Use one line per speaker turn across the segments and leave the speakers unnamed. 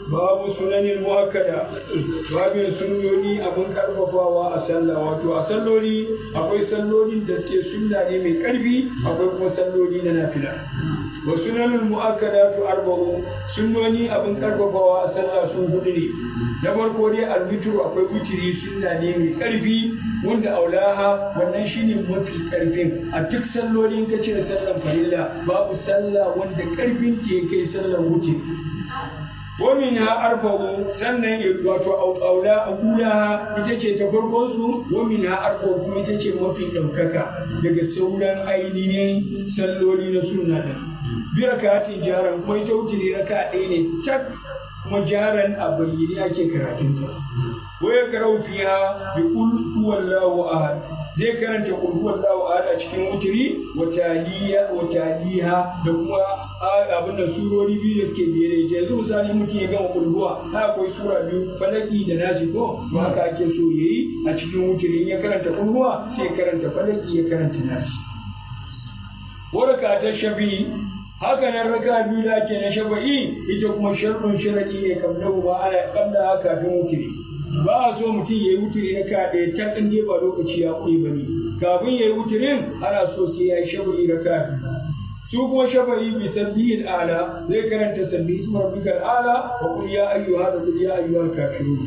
babu sunanin muakkada babin sunnoni abin karfafawa a sallah wato a salloli akwai sallolin da suke sunna ne mai karfi akwai kuma salloli na nafila wa sunanin muakkada to arba'u sunnoni abin karfafawa a sallah sun hudu ne na farko dai alwitru akwai witiri sunna ne mai karfi wanda aulaha wannan shine mafi karfin a duk sallolin ka cire sallan farilla babu sallah wanda karfin ke kai sallan wuce wamin ha arba'u sannan wato aula aulaha ita ce ta farkon su wamin ha arba'u kuma ita ce mafi ɗaukaka daga sauran ainihin salloli na sunna din bi rakatin jaran kuma ita wuce raka ɗaya ne tak kuma jaran a bayyane ake karatunta waya karau fiha bi qul huwallahu ahad zai karanta qul huwallahu ahad a cikin wutiri wa taliya wa taliha da kuma abin da surori biyu da suke biye da ita yanzu misali mutum ya gama qul huwa ha akwai sura biyu falaki da nasi ko to haka ake so yayi a cikin wutiri ya karanta qul huwa sai ya karanta falaki ya karanta nasi waraka ta shafi haka nan raka biyu da ake na shafa'i ita kuma sharɗin sharaɗi ne kabla ba ana kabla kafin wutiri ba a so mutum ya yi wutiri na ka ɗaya ta ɗan ba lokaci ya ƙure ba ne kafin ya yi wutirin ana so sai ya yi shafa'i na ka biyu su kuma shafa'i bi sabbihin ala zai karanta sabbi isma rabbikal ala wa qul ya ayyuha da qul ya ayyuhal kafirun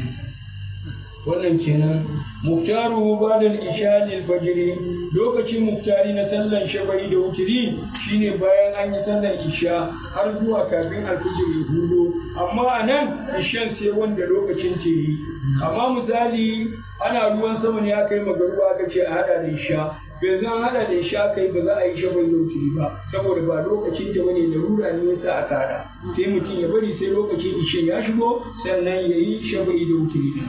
wannan kenan muktaru ba'da al-isha lil fajr lokacin muktari na sallan shafa'i da wutiri shine bayan an yi sallan isha har zuwa kafin alfijir ya hudo amma a nan ishan sai wanda lokacin ce yi amma misali ana ruwan sama ne aka yi magaruwa aka ce a hada da isha yanzu an hada da isha kai ba za a yi shafa'i da wutiri ba saboda ba lokacin ta bane larura ne yasa aka hada sai mutum ya bari sai lokacin ishan ya shigo sannan ya yi shafa'i da wutiri din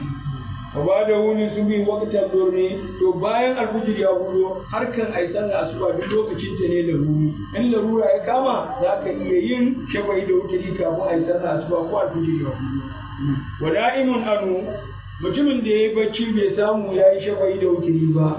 ba da wuni su bi wakatan dorne to bayan alfijir ya hudo har kan ai sallah asuba duk lokacin ta ne laruri in larura ya kama za ka iya yin shafa'i da wuturi kafin ai sallah asuba ko alfijir ya hudo wa da'imun anu mutumin da ya yi bacci bai samu ya yi shafa'i da wuturi ba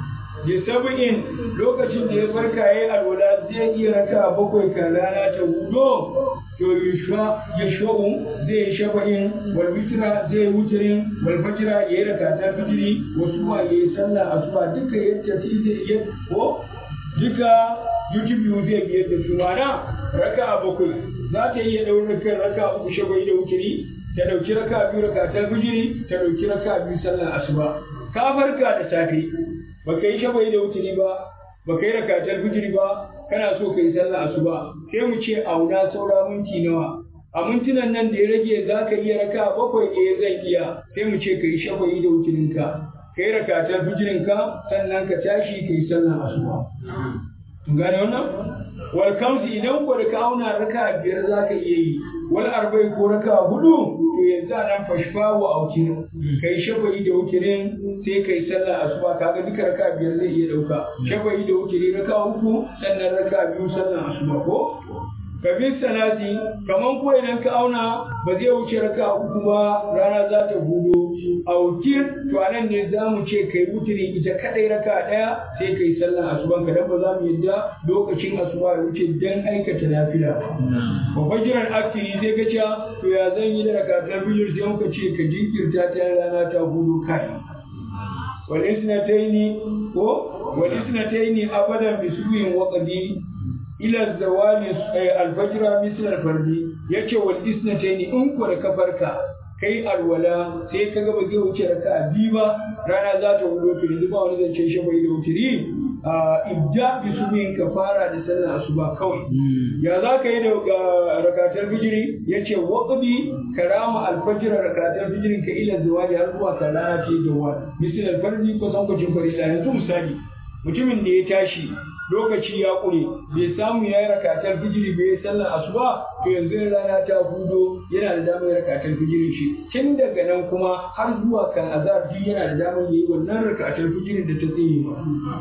da saba'in lokacin da ya farka ya yi alwala zai iya raka bakwai kan rana ta hudo to yushwa yashwa'u zai yi shafa'in wal witra zai yi wutirin wal fajra ya yi rakatar fijiri wasu ma ya yi sallah asuba duka yadda fi zai iya ko duka youtube biyu zai biyar da su mana raka bakwai za ta iya ɗaurin kan raka uku shafa'i da wutiri ta ɗauki raka biyu rakatar fijiri ta ɗauki raka biyu sallah asuba ka farka da safe baka yi shafa'i da wutiri ba baka yi rakatar fijiri ba kana so ka yi sallah asuba sai mu ce auna saura minti nawa a mintunan nan da ya rage za ka iya raka bakwai eh zan iya sai mu ce ka yi shafa'i da wutirinka ka yi rakatar fijirinka sannan ka tashi ka yi sallah asuba kun gane wannan wal kamsi idan ko da ka auna raka biyar za ka iya yi wal arba'i ko raka hudu to yanzu a nan fashfa wa autir ka yi shafa'i da wutirin sai ka yi sallah asuba kaga duka raka biyar zai iya dauka shafa'i da wutiri raka uku sannan raka biyu sallah asuba ko ka bi salati kaman ko idan ka auna ba zai wuce raka uku ba rana za ta hudo autir to anan ne za mu ce kai wutiri ita kadai raka daya sai kai sallah asuban ka dan ba za mu yadda lokacin asuba ya wuce dan aikata nafila ba ba fajiran akiri sai ka ce to ya zan yi da rakatar bijir sai muka ce ka jinkirta ta rana ta hudu kai walisnataini ko walisnataini abadan bisuyin waqdi ila zawali alfajra misal alfardi yace wal isnataini in ko da kafarka kai alwala sai kaga ba zai wuce raka biyu ba rana za ta wuce to yanzu ba wani zance shi bai da wutiri ibda bi subin ka fara da sallar asuba kawai ya za ka yi da rakatar fijiri ya ce waƙabi karama alfajira rakatar fijirin ka ila zawali har zuwa ka rana ta yi zawal misal alfarji ko san kwacin farila yanzu misali mutumin da ya tashi lokaci ya ƙure bai samu ya yi rakatar fijiri bai yi sallar asuba to yanzu rana ta hudo yana da damar rakatar fijirin shi tun daga nan kuma har zuwa kan azar yana da damar yi wannan rakatar fijirin da ta tsaye ma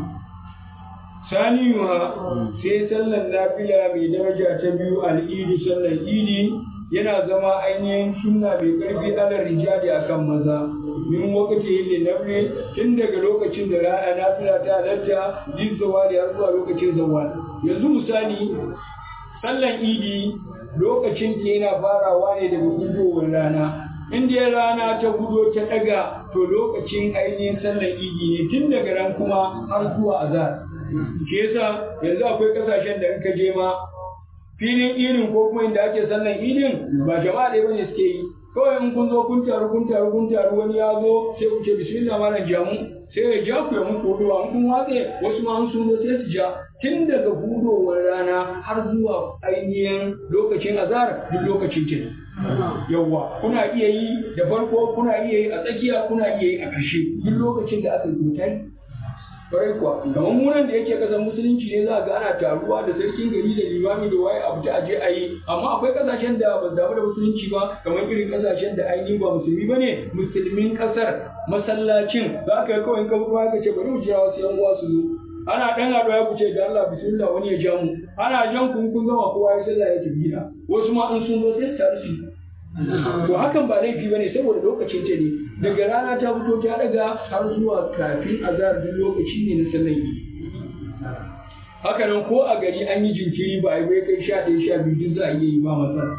saniyuha sai sallar nafila mai daraja ta biyu al'idi sallar idi yana zama ainihin sunna mai karfi ala rijali akan maza min wakati yin nafile tun daga lokacin da ra'a nafila ta halatta yin zawali har zuwa lokacin zawali yanzu misali sallar idi lokacin ta yana farawa ne daga gudowar rana in dai rana ta gudo ta daga to lokacin ainihin sallar idi ne tun daga ran kuma har zuwa azhar shi yasa yanzu akwai kasashen da in ka je ma filin idin ko kuma inda ake sallar idin ba jama'a ɗaya bane suke yi kawai in kun zo kun taru kun taru kun taru wani ya zo sai ku ce bismillah malam jamu sai ya ja ku ya muku huduwa in kun watse wasu ma an sun zo sai su ja tun daga hudowar rana har zuwa ainihin lokacin azhar duk lokacin kin yawwa kuna iya yi da farko kuna iya yi a tsakiya kuna iya yi a ƙarshe duk lokacin da aka yi tai kwarai kuwa kamar munan da yake kasan musulunci ne za ga ana taruwa da sarkin gari da limami da waye abu ta aje a yi amma akwai kasashen da ba damu da musulunci ba kamar irin kasashen da ainihin ba musulmi ba ne musulmin kasar masallacin za ka yi kawai ka fito ka ce bari mu jira wasu yan uwa su zo ana dan haɗuwa ya kuce da Allah bismillah wani ya ja mu ana jan kun kun gama kowa ya sallah ya tafi gida wasu ma in sun zo sai su taru su to hakan ba laifi bane saboda lokacin ta ne daga rana ta fito ta daga har zuwa kafin azhar duk lokaci ne na sallar idi haka nan ko a gari an yi jinkiri ba a yi bai kai sha ɗaya sha biyu duk za a iya yi ba matsala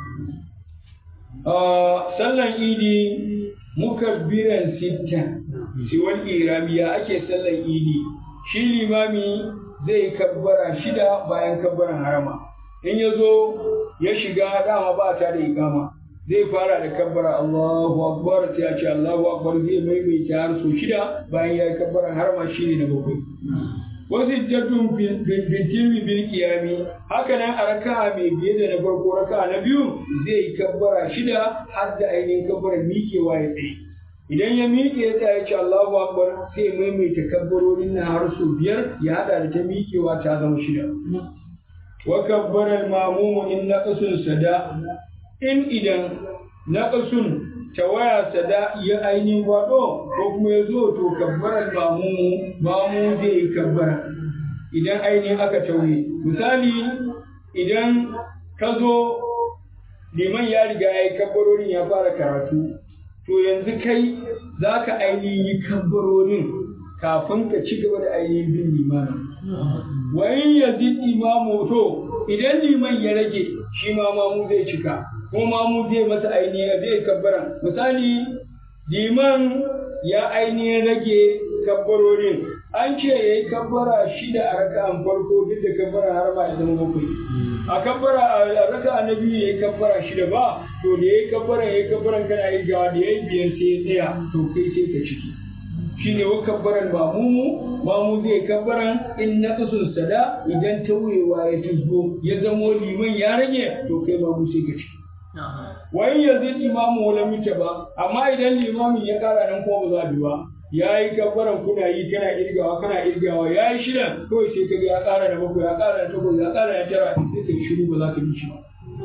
sallan idi mukabbiran sitta siwal iramiya ake sallan idi shi limami zai kabbara shida bayan kabbaran harama in ya zo ya shiga dama ba ta da ikama zai fara da kabbara Allahu Akbar sai ya ce Allahu Akbar zai maimaita har so shida bayan ya yi kabbara har ma shi ne na bakwai. Wasu jaddun bintilmi bil kiyami haka nan a raka'a mai biye da na farko raka'a na biyu zai yi kabbara shida har da ainihin kabbara miƙewa ya tsaye. Idan ya miƙe ya tsaya ce Allahu Akbar sai maimaita kabbarorin na har so biyar ya haɗa da ta miƙewa ta zama shida. Wa kabbara al-mamumu in naqasun sada in idan naƙasun tawaya sada ya ainihin waɗo ko kuma ya zo to kabbarar mamu mamu zai yi kabbara idan ainihin aka tauye misali idan ka zo liman ya riga ya yi kabbarorin ya fara karatu to yanzu kai za ka ainihin yi kabbarorin kafin ka ci gaba da ainihin bin limanin wayin yazid imamu to idan liman ya rage shi ma mamu zai cika kuma mu zai masa ainihin zai kabbara misali liman ya ainihin rage kabbarorin an ce ya yi kabbara shida a raka'an farko duk da kabbara har ma ya zama bakwai a kabbara a raka'a na biyu ya yi kabbara shida ba to da ya yi kabbara ya yi kabbaran kana yi gawa da ya yi biyan sai ya tsaya to kai sai ka ciki shine wa kabbaran mamumu mamu zai kabbaran in na kasun sada idan tauyewa ya tuzgo ya zamo liman ya rage to kai mamu sai ka ciki wai yanzu imamu wala mita ba amma idan limamin ya kara nan ko ba za bi ba ya yi kabbaran kuna yi kana irgawa kana irgawa ya yi shidan kawai sai ka ga ya kara da bakwai ya kara da takwas ya kara da tara sai ka yi shiru ba za ka bi shi ba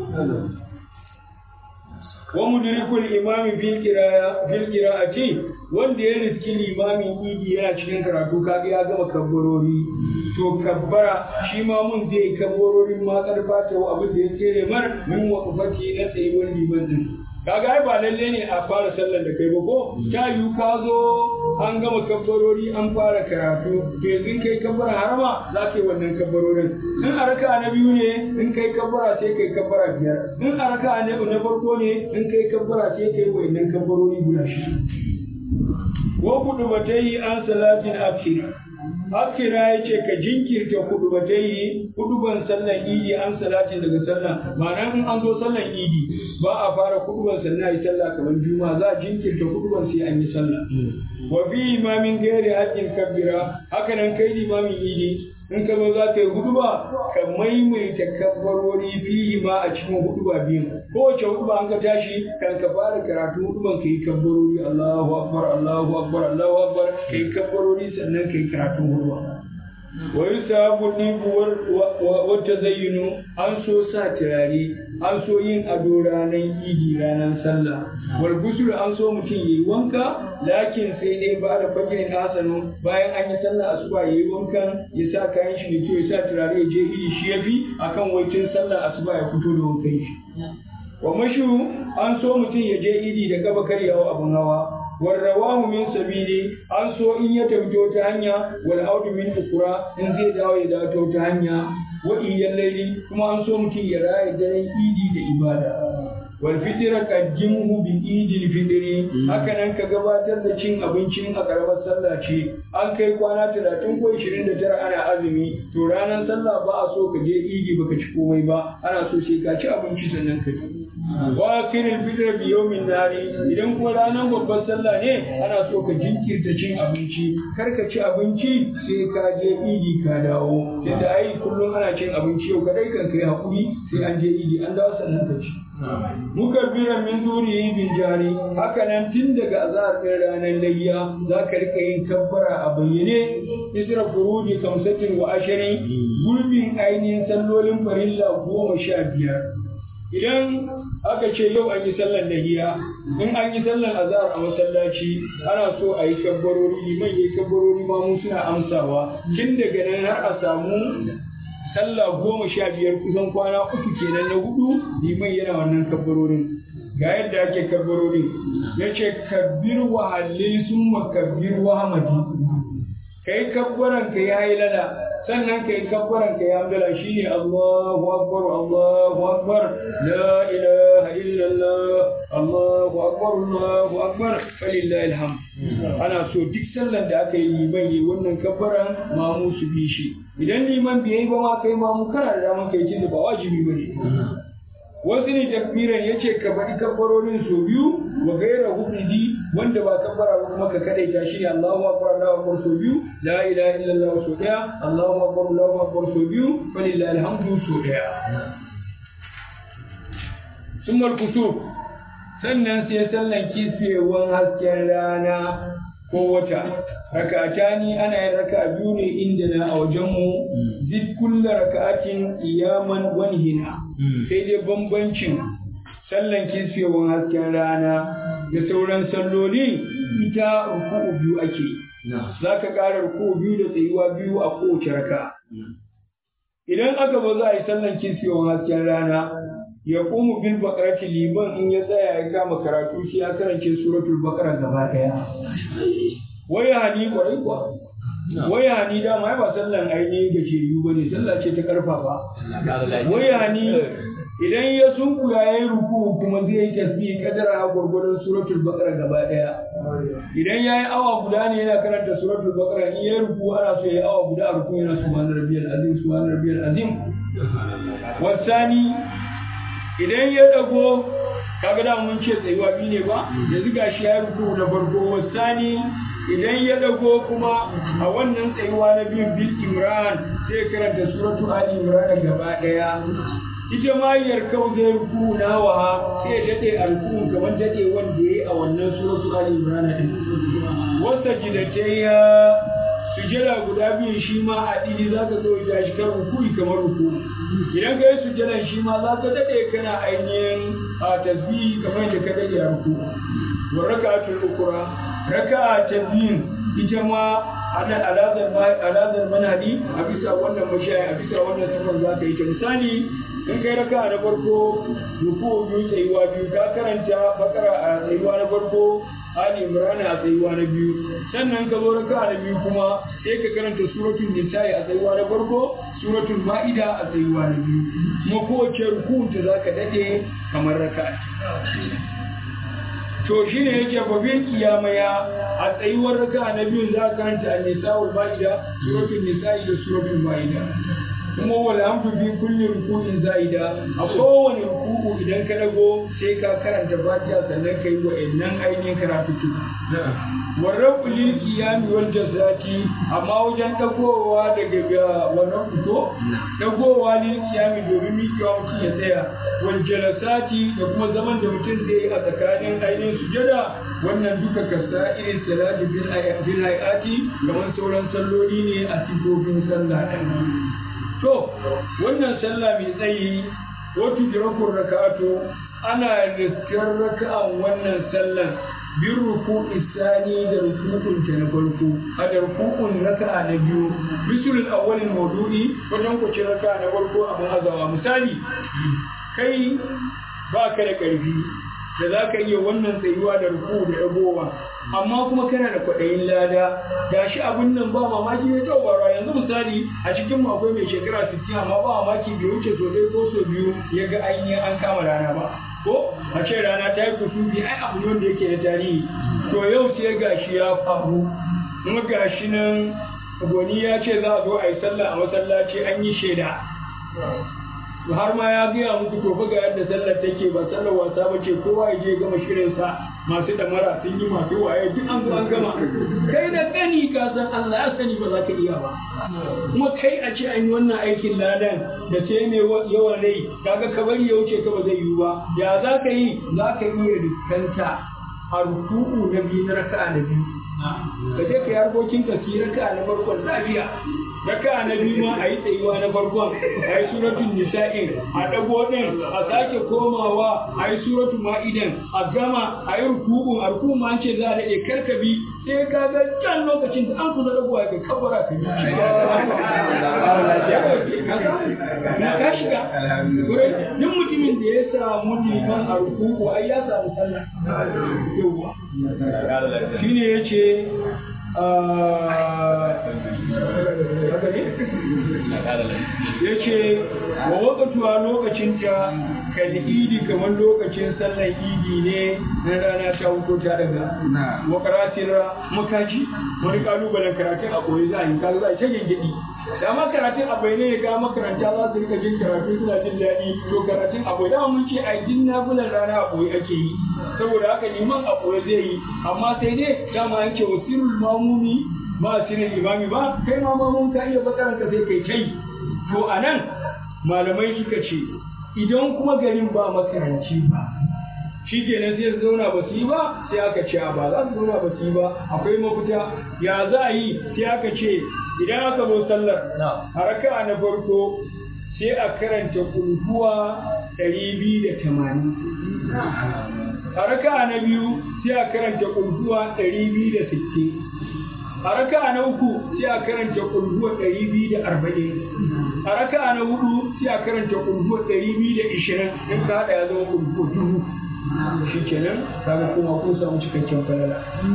wa mudrikul imami fil qira'a fil qira'ati wanda ya riski limamin idi yana cikin karatu kaga ya gama kabbarori to kabbara shi ma mun zai kabbarorin ma karfa ta abin da ya tsere mar min waqfati na tsayuwar liman din kaga ai ba lalle ne a fara sallar da kai ba ko ta yi ka zo an gama kabbarori an fara karatu to yanzu kai kabbara harama za ka yi wannan kabbarorin in a raka na biyu ne in kai kabbara sai kai kabbara biyar in a raka na farko ne in kai kabbara sai kai wannan kabbarori guda shida wa kudu batai an salatin akhira Akira ya ce ka jinkirta kudu ba ta yi kuduban sallan idi an salatin daga sallan ma'ana in an zo sallan idi ba a fara kuduban sannan yi sallah kamar juma za a jinkirta kuduban sai an yi sallah wa bi imamin gairi haƙƙin kabbira haka nan kai limamin idi in ka zo za ka yi huduba ka maimaita kabbarori fihi ma a cikin huduba biyun kowace huduba an ka tashi kan ka fara karatu huduban ka yi kabbarori Allahu akbar Allahu akbar Allahu akbar ka yi kabbarori sannan ka yi karatun huduba wa yusabu dibu wa tazayyunu an so sa turare an so yin ado ranar idi ranar sallah wal gusul an so mutum yayi wanka lakin sai dai ba da fajirin hasanu bayan an yi sallah asuba yayi wankan ya sa kayan shi da kyau ya sa turare ya je idi shi yafi akan waicin sallah asuba ya fito da wankan shi wa mashu an so mutum ya je idi da gaba karyawa abun hawa warrawahu min sabili an so in ya tafi ta hanya wal audu min ukura in zai dawo ya dawo ta hanya wa iyal layli kuma an so mutum ya raya daren idi da ibada wal fitra qaddimuhu bi idil fitri haka nan ka gabatar da cin abincin a karamar sallah ce an kai kwana 30 ko 29 ana azumi to ranar sallah ba a so ka je idi baka ci komai ba ana so sai ka ci abinci sannan ka ci wa kiril fitr bi yawmin nari idan kuma ranar babbar sallah ne ana so ka jinkirta cin abinci kar ka ci abinci sai ka je idi ka dawo yadda ai kullum ana cin abinci yau kadai kan kai hakuri sai an je idi an dawo sannan ka ci muka bira min duri bin jari haka nan tun daga azhar ɗin ranar layya za ka rika yin kabbara a bayyane isra furuji kamsatin wa ashirin gurbin ainihin sallolin farilla goma sha biyar idan aka ce yau an yi sallar lahiya in an yi sallar azhar a masallaci ana so a yi kabbarori liman ya yi kabbarori ma mu suna amsawa tun daga nan har a samu sallah goma sha biyar kusan kwana uku kenan na hudu liman yana wannan kabbarorin ga yadda ake kabbarorin ya ce kabbir wa halil summa kabbir wa hamadi kai kabbaran ka ya yi lada sannan kai kabbaran ka ya hamdala shine Allahu akbar Allahu akbar la ilaha illallah Allahu akbar Allahu akbar falillahi alhamd ana so duk sallar da aka yi liman yi wannan kabbaran mamu su bi shi idan liman bai yi ba ma kai mamu kana da daman kai tunda ba wajibi bane wasu ne takbiran ya ce ka faɗi kabbarorin so biyu wa gaira hufidi wanda ba kabbara ba kuma ka kadaita shi ne Allahu akbar Allahu akbar so biyu la ilaha illallah so daya Allahu akbar Allahu akbar so biyu falillahi alhamdu so daya summal kusuf sannan sai sallan kisfewan hasken rana ko wata raka'atani ana yin raka'a biyu ne inda na a wajenmu zid kulla raka'atin iyaman wani hina sai dai bambancin sallan kisfewan hasken rana da sauran salloli ita ruku'u biyu ake za ka ƙara ruku'u biyu da tsayuwa biyu a kowace raka idan aka ba za a yi sallan kisfewan hasken rana ya ƙumu bil baƙarati liman in ya tsaya ya kama karatu sai ya karance suratul baƙara gaba ɗaya waya hani kwarai kuwa waya hani dama ba sallan ainihin gajeriyu ba ne sallah ce ta karfafa waya hani idan ya sunkuya ya yi ruku kuma zai yi tasbih kadara a gwargwadon suratul baqara gaba daya idan ya yi awa guda ne yana karanta suratul baqara in ya yi ruku ana so ya yi awa guda a ruku yana subhana rabbiyal azim subhana rabbiyal azim wasani idan ya dago kaga da mun ce tsayuwa biyu ne ba yanzu gashi ya yi ruku na farko wasani idan ya dago kuma a wannan tsayuwa na biyu bil imran sai karanta suratu ali imran gaba daya ita ma yarkau zai ruku na wa sai ya dade alkun kamar dade wanda yayi a wannan suratu ali imran din wasta jidatayya sujada guda biyu shi ma a dini za ka zo ya shi kan ruku'i kamar ruku idan ka yi sujadan shi ma za ka dade kana ainihin a tasbihi kamar da ka dade a ruku wa raka'atul ukra raka'a ta biyun ita ma alazar manhadi a bisa wannan mashaya a bisa wannan sifar za ka yi ta misali in kai raka'a na farko ruku biyu tsayuwa biyu ka karanta bakara a tsayuwa na farko Ali Imran a tsayuwa na biyu sannan ka zo raka'a na biyu kuma sai ka karanta suratul nisa'i a tsayuwa na farko suratul ma'ida a tsayuwa na biyu kuma kowace rukun ta zaka dade kamar raka'a to shi ne yake babin kiyamaya a tsayuwar raka na biyun za a karanta an-nisa'ul ma'ida suratul nisa'i da suratul ma'ida kuma wal hamdu fi kulli ruku'in za'ida a kowane ruku'u idan ka dago sai ka karanta fatiha sannan kai wa'annan ainihin karatu warrabu lil qiyami wal jazati amma wajen dagowa daga wannan fito dagowa lil qiyami domin miƙewa mutum ya tsaya wal jalasati da kuma zaman da mutum zai yi a tsakanin ainihin sujada wannan duka kasa irin salati bil hayati kamar sauran salloli ne a sifofin sallah to wannan sallah mai tsayi wato jirakun raka'atu ana riskar raka'an wannan sallan bin ruku'in sani da rukun ta na farko a da rukun raka'a na biyu bisul awwalin maudu'i wajen kwace raka'a na farko abin azawa misali kai ba ka da ƙarfi da za ka iya wannan tsayuwa da ruku da ɗagowa amma kuma kana da kwaɗayin lada ga shi abin nan ba mamaki ne ta bara yanzu misali a cikin mu akwai mai shekara 60 amma ba mamaki bai wuce so ɗaya ko so biyu ya ga an yi an kama rana ba ko a ce rana ta yi kusufi ai abu ne wanda yake da tarihi to yau sai gashi ya faru kuma gashi nan goni ya ce za a zo a yi sallah a masallaci an yi shaida to har ma ya gaya muku to ga yadda sallar take ba sallar wasa ba ce kowa ya je gama shirinsa masu damara sun yi masu waye duk an zo an gama kai da kani ka san Allah ya sani ba za ka iya ba kuma kai a ce an yi wannan aikin ladan da sai mai yawan rai kaga ka bari ya wuce ka ba zai yiwu ba ya za ka yi za ka iya riskanta a ruku'u na biyu na raka'a na biyu ka je ka yi harkokin ka su yi raka'a na farkon lafiya raka na biyu ma a yi tsayuwa na farkon a yi suratun nisa'in a ɗago ɗin a sake komawa a yi suratun ma'idan a gama a yi rukubun a rukubun ma an ce za a daɗe karkabi sai ka ga can lokacin da an kusa ɗagowa ga kabara ka yi ka shiga duk mutumin da ya samu liman a rukuku ai ya samu sallah yauwa shine ya ce ya ce wa wakatuwa lokacinta kal'idi kamar lokacin sallar idi ne na rana ta huko ta daga wa karatira makaji wani kalubalen karatun a koyi za a yi kaga za a ta gengedi da ma karatun a bai ne ga makaranta za su rika jin karatu suna jin daɗi to karatun a bai dama mun ce a jin nafilan rana a koyi ake yi saboda haka liman a koyi zai yi amma sai dai dama an ce wasirul mamumi ba sirrin imami ba kai ma mamun ka iya bakaranka sai kai kai to a nan malamai suka ce idan kuma garin ba makaranci ba shi kenan sai su zauna ba su yi ba sai aka ce ba za su zauna ba su yi ba akwai mafita ya za a yi sai aka ce idan aka zo sallar a raka'a na farko sai a karanta kulhuwa ɗari biyu da tamanin a raka'a na biyu sai a karanta kulhuwa ɗari biyu da sittin a raka'a na uku sai a karanta kulhuwa ɗari biyu da arba'in a raka'a na hudu sai a karanta kulhuwa ɗari biyu da ishirin in ka haɗa ya zama kulhuwa dubu shi kenan kaga kuma kun samu cikakken falala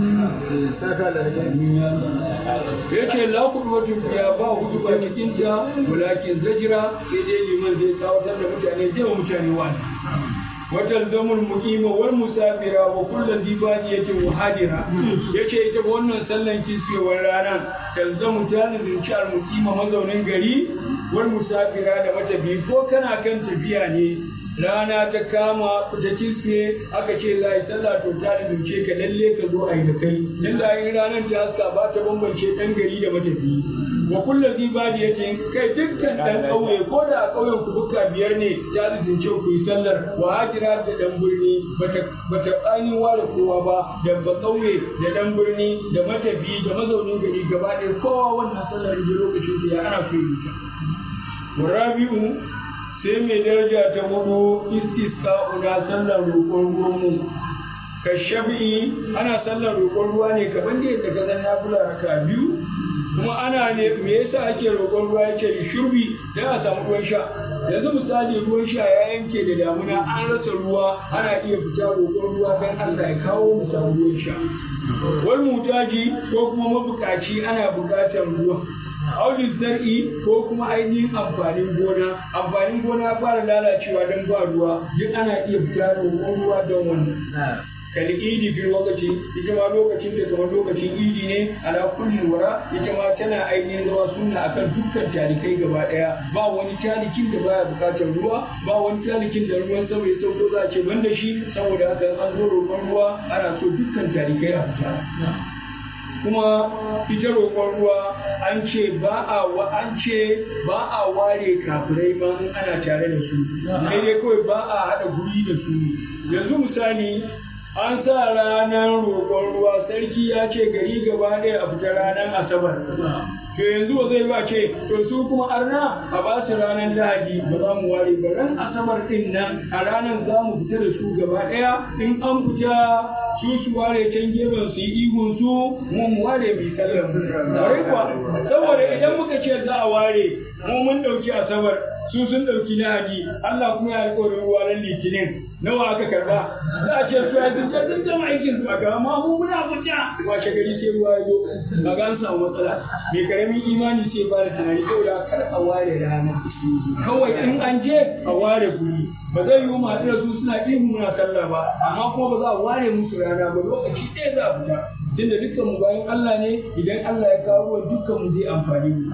ya ce la kudwatun ya ba hudu ba cikin ta walakin zajira sai dai liman zai tsawatar da mutane zai wa mutane wani وتلزم المقيم والمسافر وكل ذي بادية وحاجرة yace ita wannan sallan kiswewar rana talzamu ta nazarci al-muqima mazaunin gari wal musafira da matafi ko kana kan tafiya ne rana ta kama ta kiswe aka ce za a yi sallah to ta nazarce ka lalle ka zo a yi da kai dan da yin ranar ta haska ba ta bambance dan gari da matafi wa kullu zi badiyatin kai dukkan dan kauye ko da a kauyen ku buka biyar ne ta nazarce ku yi sallar wa hajira da dan birni bata bata bani ware kowa ba da ba kauye da dan birni da matafi da mazaunin gari gaba ɗaya kowa wannan sallar da lokacin da ya ana so yi ta Rabi'u sai mai daraja ta hudu istisqa una sallar roƙon ruwanmu ka shafi'i ana sallar roƙon ruwa ne kaman da yadda ka san nafila raka biyu kuma ana ne me yasa ake roƙon ruwa yake da shurbi dan a samu ruwan sha yanzu misali ruwan sha ya yanke da damuna an rasa ruwa ana iya fita roƙon ruwa dan Allah ya kawo mu samu ruwan sha wal mutaji ko kuma mabukaci ana buƙatar ruwa audin zar'i ko kuma ainihin amfanin gona amfanin gona fara lalacewa don ba ruwa duk ana iya fita roƙon ruwa don wannan kal idi fil lokaci ita ma lokacin da kamar lokacin idi ne ala kulli wara ita ma tana ainihin zama sunna akan dukkan talikai gaba daya ba wani talikin da baya bukatar ruwa ba wani talikin da ruwan sama ya sauko za a ce banda shi saboda haka an zo roƙon ruwa ana so dukkan talikai a fita kuma ita roƙon ruwa an ce ba a wa an ce ba a ware kafirai ma in ana tare da su sai dai kawai ba a haɗa guri da su yanzu misali an sa ranar roƙon ruwa sarki ya ce gari gaba ɗaya a fita ranar asabar to yanzu ba zai ba ce to su kuma arna a ba su ranar lahadi ba za mu ware ba ran asabar din nan a ranar za mu fita da su gaba ɗaya in an fita su su ware can gefen su yi ihun su mu mu ware mai sallar mu kuwa saboda idan muka ce za a ware mu mun ɗauki asabar su sun ɗauki lahadi Allah kuma ya alƙawarin ruwa ran litinin nawa aka karba za a ce su ya sun sun gama aikin su aka amma mu muna fita washe gari sai ruwa ya zo kaga an samu matsala mai karamin imani sai fara tunani saboda kar a ware rana kawai in an je a ware guri ba zai yi mu haɗu da su suna ihu muna sallah ba amma kuma ba za a ware musu rana ba lokaci ɗaya za a fita tunda dukkan mu bayan Allah ne idan Allah ya kawo ruwan dukkan mu zai amfani mu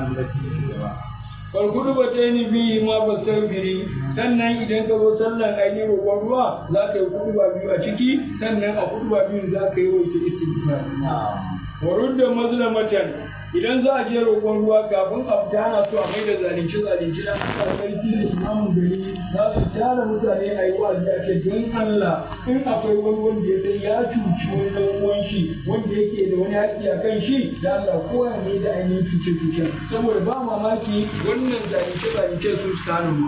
farkudu ba ta yi biyu ma ba biri sannan idan ka zo sallan ainihin roƙon ruwa za ka yi kudu ba biyu a ciki sannan a kudu ba biyu za ka yi wa ita istighfar warud da mazlamatan idan za a je roƙon ruwa kafin a fita ana so a mai da zalunci zalunci na sarki da imamun gari za su tara mutane a yi wa'azi a ce don Allah in akwai wani wanda ya san ya cuci wani ɗan uwan shi wanda yake da wani haƙƙi a kan shi da Allah ko ya mai da ainihin cuce cucen saboda ba mamaki wannan zalunce zalunce su su kano mu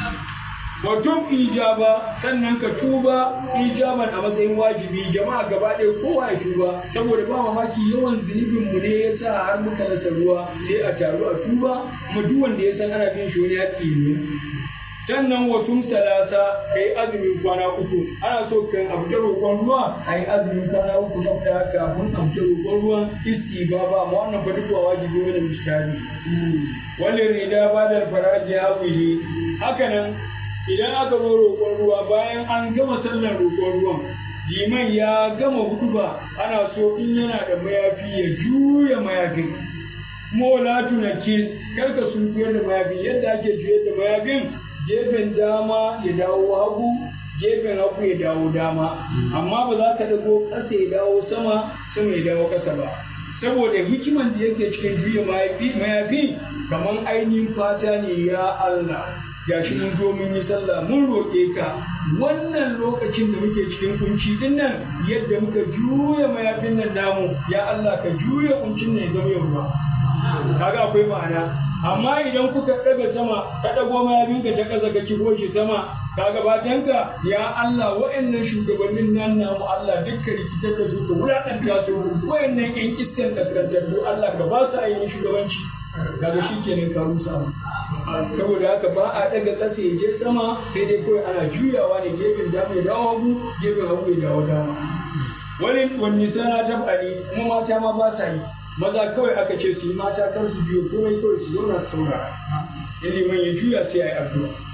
Watum ijaba sannan ka tuba ijaban a matsayin wajibi jama'a gaba ɗaya kowa ya tuba saboda ba mamaki yawan zunubin mu ne ya sa har muka rasa ruwa sai a taru a tuba kuma duk wanda ya san ana bin shi wani haƙƙi ne sannan wasu talata ka yi azumin kwana uku ana so kan a fita roƙon ruwa a yi azumin kwana uku na fita kafin a fita roƙon ruwan istiba ba ma wannan fa duk wajibi wani mishtari wani rida ba da faraji hawili haka nan idan aka zo roƙon ruwa bayan an gama sallar roƙon ruwan liman ya gama huduba ana so in yana da mayafi ya juya mayafin mola tunakil kar ka sunkuyar da mayafi yadda ake juyar da mayafin gefen dama ya dawo hagu gefen hagu ya dawo dama amma ba za ka dago ƙasa ya dawo sama sama ya dawo ƙasa ba saboda hikiman da yake cikin juya mayafi kamar ainihin fata ne ya Allah gashi mun zo mun yi sallah mun roƙe ka wannan lokacin da muke cikin kunci din nan yadda muka juya mayafin nan namu ya Allah ka juya kuncin nan ya zama yawa kaga akwai ma'ana amma idan kuka ɗaga sama ka ɗago mayafinka ta ƙasa ka kigo shi sama kaga batanka ya Allah wa'annan shugabannin nan namu Allah dukkan rikitar da su ka wulaƙanta su wa'annan ƴan iskan kaskantattu Allah ka ba su ainihin shugabanci kaga shi kenan ka rusa mu saboda haka ba a daga ƙasa ya je sama sai dai kawai ana juyawa ne gefen dama ya dawo hagu gefen hagu ya dawo dama wani wani sana ta faɗi kuma mata ma ba sa yi maza kawai aka ce su yi mata kar su juya komai kawai su zauna su saurara ilimin ya juya sai a yi addu'a